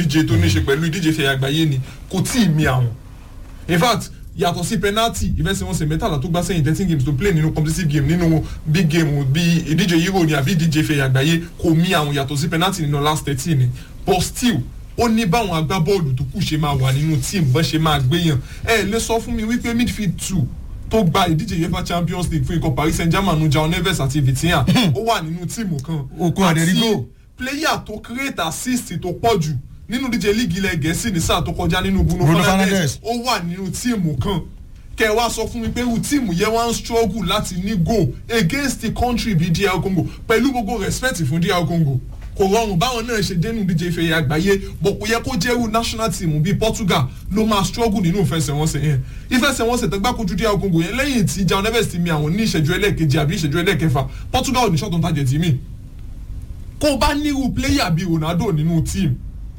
ìdíje tó ní ṣe pẹ̀lú ìdíje fẹ̀yà àgbáyé ni kò tí ì mi àwọn in fact yàtọ̀ sí penalty ìfẹsẹ̀wọnsẹ̀ mẹ́tàlá tó gbá sẹ́yìn thirteen games to play nínú competitive game nínú big game bí ìdíje euro ni àbí ìdíje fẹ̀yà àgbáyé kò mí àwọn yàtọ̀ sí penalty nínú last thirteen ni but still ó ní báwọn agbábọ́ọ̀lù tó kù ṣe máa wà nínú team bọ́n ṣe máa gbéyàn ẹ lè sọ fún mi wípé midfield two tó gba ìdíje uefa champions league fún ikọ̀ paris saint germain nu jao neves àti vitinha ó wà nínú tíìmù kan Okun Aderigo. player tó create assist tó pọ̀ jù nínú díje líìgì ilẹ̀ gẹ̀ẹ́sì ní sáà tó kọjá nínú bruno Bruno fernandes Fernandes. ó wà nínú tíìmù kan kẹ wá sọ fún mi pé irú tíìmù yẹn wá ń struggle láti ní goal against the country bíi dr congo pẹ̀lú gbogbo respect fún dr congo kò rọrùn báwọn náà ṣe dénú díje ìfẹ̀yẹ àgbáyé bọ̀ kò yẹ kó jẹ́ irú national team bíi portugal ló máa struggle nínú ìfẹsẹ̀wọnsẹ̀ yẹn ìfẹsẹ̀wọnsẹ̀ tó gbá kojú dr congo yẹn lẹ́yìn tí jao neves ti mi àwọn ní ìṣẹ́jú ẹlẹ́ẹ̀kejì àbí ìṣẹ́jú ẹlẹ́ẹ̀kẹfà portugal ò ní ṣọ́tún tajẹ̀ tì mí kó o bá nírú player bíi ronaldo nínú team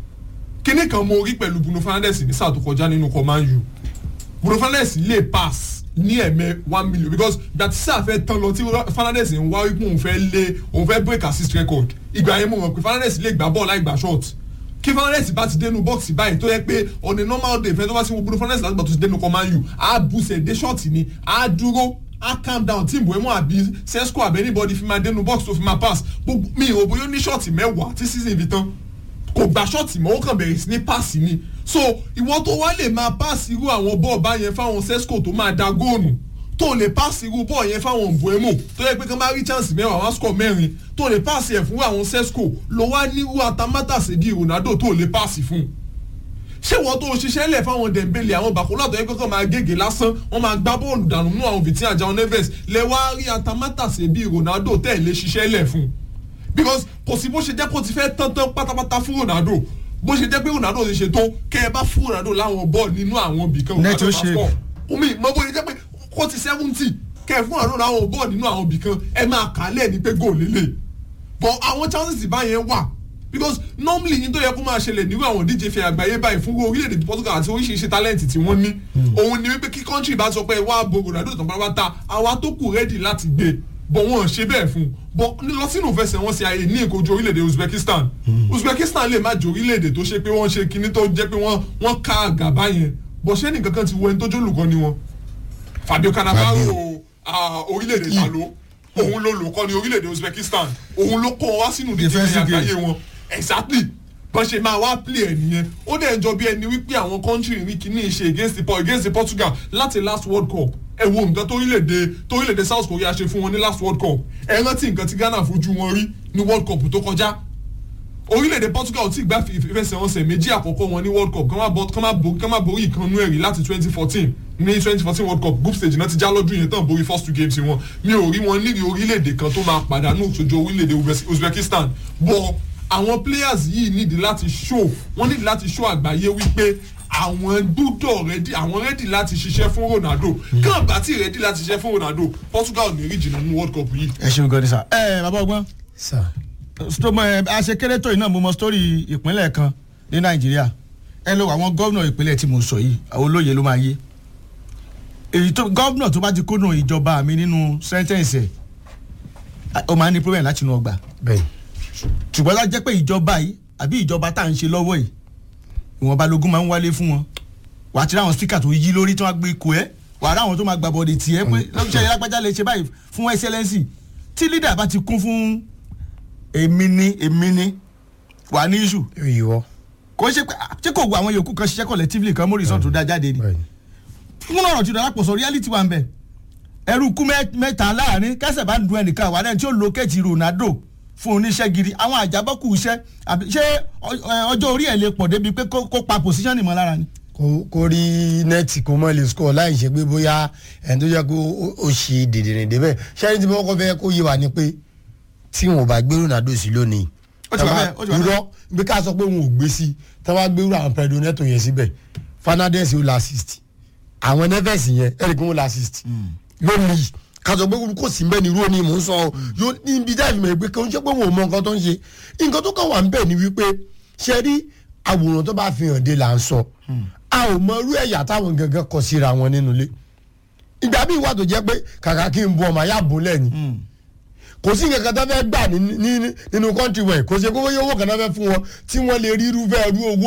kíní kan mo rí pẹ̀lú bruno fernandes ní sáà tó kọjá nínú command u bruno fernandes lè pass ní ẹ̀mẹ́ one million because ìgbà tí sáà fẹ́ tán lọ tí fernandes ń wá wípé òun fẹ́ lé òun fẹ́ break assist record ìgbà yẹn mo mọ̀ pé fernandes lè gbá bọ́ọ̀lù láì gbà short kí fernandes bá ti dénú bọ́ọ̀sì báyìí tó yẹ pé on a normal day fẹ́ tó bá ti wo bruno fernandes láti gbà tó ti dénú command u á bùsẹ̀ dé short ni á dúró á calm down tí ìbò ẹ̀mọ́ àbí sesco àbí anybody fi máa dénú box tó fi máa pass gbogbo mi ò bóyá ó ní short mẹ́wàá tí season fi tán kò gba ṣọ́ọ̀tì mọ́ ó kàn bẹ̀rẹ̀ sí ní páàsì ni so ìwọ tó wá lè máa páàsì irú àwọn bọ́ọ̀ bá yẹn fáwọn sesco tó máa da góònù tó lè páàsì irú bọ́ọ̀ yẹn fáwọn mbuemo tó yẹ pé kí wọ́n bá rí chance mẹ́wàá wọ́n score mẹ́rin tó lè páàsì ẹ̀ fún àwọn sesco ló wá nírú atamátàsé di ronaldo tó lè páàsì fún ṣé wọ́n tó ṣiṣẹ́ lẹ̀ fáwọn dembele àwọn bàkúlà tó yẹ kọ́kọ́ máa gègé lásán wọ́n máa gbá bọ́ọ̀lù dànù nínú àwọn vitinha jao neves lẹ wá rí atamátàsé bíi ronaldo tẹ̀ lé ṣiṣẹ́ lẹ̀ fún because kò sí bó ṣe jẹ́ kó ti fẹ́ tán tán pátápátá fún ronaldo bó ṣe jẹ́ pé ronaldo ti ṣe tó kẹ́ ẹ bá fún ronaldo láwọn bọ́ọ̀lù nínú àwọn ibì kan Net ó ṣe. omi mọ bó ṣe jẹ́ pé kó ti seventy kẹ́ ẹ fún ronaldo láwọn bọ́ọ̀lù nínú àwọn ibì kan ẹ máa kà á lẹ́ẹ̀ ní pé góò lélẹ̀ but àwọn chances báyẹn wà because normally yín tó yẹ kó máa ṣẹlẹ̀ nírú àwọn díje fẹ́ àgbáyé báyìí fún orílẹ̀-èdè Portugal àti oríṣiríṣi talent tí wọ́n ní òun ni wípé kí country bá sọ pé ẹ wá bo Ronaldo tán pátápátá àwa tó kù ready láti gbé bọ̀ wọ́n ṣe bẹ́ẹ̀ fún bọ̀ lọ sínú ìfẹsẹ̀wọnsẹ̀ ayé ní ìkojú orílẹ̀-èdè Uzbekistan Uzbekistan lè má jẹ́ orílẹ̀-èdè tó ṣe pé wọ́n ṣe kinní tó jẹ́ pé wọ́n wọ́n ká àgàbá yẹn bọ̀ ṣé nìkan kan ti wọ ẹni tó jólùkọ́ ni wọn Fabio Cannavaro ah, orílẹ̀-èdè Italo òun ló lò kọ́ ní orílẹ̀-èdè Uzbekistan òun ló kó wọn wá sínú díje Defensive game. àgbáyé wọn exactly bọ́n ṣe máa wá play ẹ̀ nìyẹn ó dẹ̀ jọ bí ẹni wípé àwọn country rí kíní ṣe against the against the Portugal láti last World Cup ẹ wo nǹkan torílẹ̀-èdè torílẹ̀-èdè South Korea ṣe fún wọn ní last World Cup ẹ rántí nǹkan tí Ghana fojú wọn rí ní World Cup tó kọjá orílẹ̀-èdè Portugal ti gbá ìfẹsẹ̀wọnsẹ̀ méjì àkọ́kọ́ wọn ní World Cup kán má bọ- kán má bo- kán má borí ìkànnú ẹ̀rí láti twenty fourteen ní twenty fourteen World Cup group stage náà ti já lọ́dún yẹn tán borí first two games wọn mi ò rí wọn níri orílẹ̀-èdè kan tó máa pàdánù sójú orílẹ̀-èdè Uzbe- Uzbekistan bọ̀ àwọn players yìí nídi láti show wọ́n nídi láti show àgbáyé wípé àwọn gbúdọ̀ rẹ́dí àwọn rẹ́dí láti ṣiṣẹ́ fún Ronaldo kàn bá tí rẹ́dí láti ṣiṣẹ́ fún Ronaldo Portugal ní rí jìnnà ní World Cup yìí. ẹ ṣeun gan ni sà. ẹ bàbá ọgbọ́n sà sọmọ ẹ aṣekéré tó yìí náà mo mọ sítórì ìpínlẹ̀ kan ní nàìjíríà ẹ lọ àwọn gómìnà ìpínlẹ̀ tí mo sọ yìí àwọn olóye ló máa yé èyí tó gómìnà tó bá ti kúnnù ìjọba mi nínú sẹ́ńtẹ̀ǹsì ẹ̀ ó máa ní problem láti inú ọgbà bẹ́ẹ̀ ṣùgbọ́n láti jẹ́ pé ìjọba yìí àbí ìjọba tá à ń ṣe lọ́wọ́ yìí ìwọ̀nba lógún máa ń wálé fún wọn wàá ti ráwọn spíkà tó yí lórí tí wọ́n á gbé ikú ẹ̀ wàá ráwọn tó máa gbà bọ̀dẹ̀ tiẹ̀ pé lọ́sẹ̀ yẹn lágbájá lè ṣe báyìí fún ẹsẹ̀lẹ́nsì tí lídà bá ti kún fún èmi ni èmi ni wà ní iṣu ìwọ kò ṣe pé ṣé kò wo àwọn yòókù kan ṣiṣẹ́ collectively kan mórí sọ́ọ̀tún dá jáde ni bẹ́ẹ̀ fún ọ̀rọ̀ tí dọ̀lápọ̀ sọ reality wà ń bẹ̀ ẹrú kú mẹ́- mẹ́ta láàrin kẹsẹ̀ bá ń dun ẹnìkan wà lẹ́yìn tí ó locate Ronaldo fún oníṣẹ́ gidi àwọn àjábọ́kù iṣẹ́ àbí ṣé ọ- ẹ, ọjọ́ orí ẹ̀ lè pọ̀ débi pé kó kó pa position ìmọ̀ lára ni. kó kó rí nẹ́ẹ̀tì kó mọ̀ lè score láì ṣe pé bóyá ẹni tó jẹ́ kó ó- ó ṣe dèdèrè débẹ̀ ṣẹ́ni tí mo kọ́ fẹ́ kó yé wa ni pé tí wọn ò bá gbé Ronaldo sí lónìí Ó ti wà bẹ́ẹ̀, ó ti wà bẹ́ẹ̀. irọ́ bí ká sọ pé wọn ò gbé sí tí wọ́n á gbé irú àwọn Pedro Neto yẹn síbẹ̀ Fernandes ó la assist àwọn Neves yẹn ẹ̀rì kí wọ́n la assist lónìí ká sọ pé kò sí mbẹ́ ni irú ni mò ń sọ ọ́ yóò ní ibi dá ìfìmọ̀ pé kò ń ṣe pé wọn ò mọ nǹkan tó ń ṣe nǹkan tó kàn wà ń bẹ̀ ni wípé ṣe rí àwòrán tó bá fi hàn dé là ń sọ a ò mọ irú ẹ̀yà táwọn gangan kọ síra wọn nínú ilé ìgbà míì wà tó jẹ́ pé kàkà kí n bu ọmọ ayá bùn lẹ́yìn kò sí nǹkan kan tó fẹ́ gbà ní- ní- nínú kọ́ńtì wẹ̀ kò ṣe kó wọ́n yóò wò kàn náà fẹ́ fún wọn tí wọ́n lè rí irúfẹ́ irú owó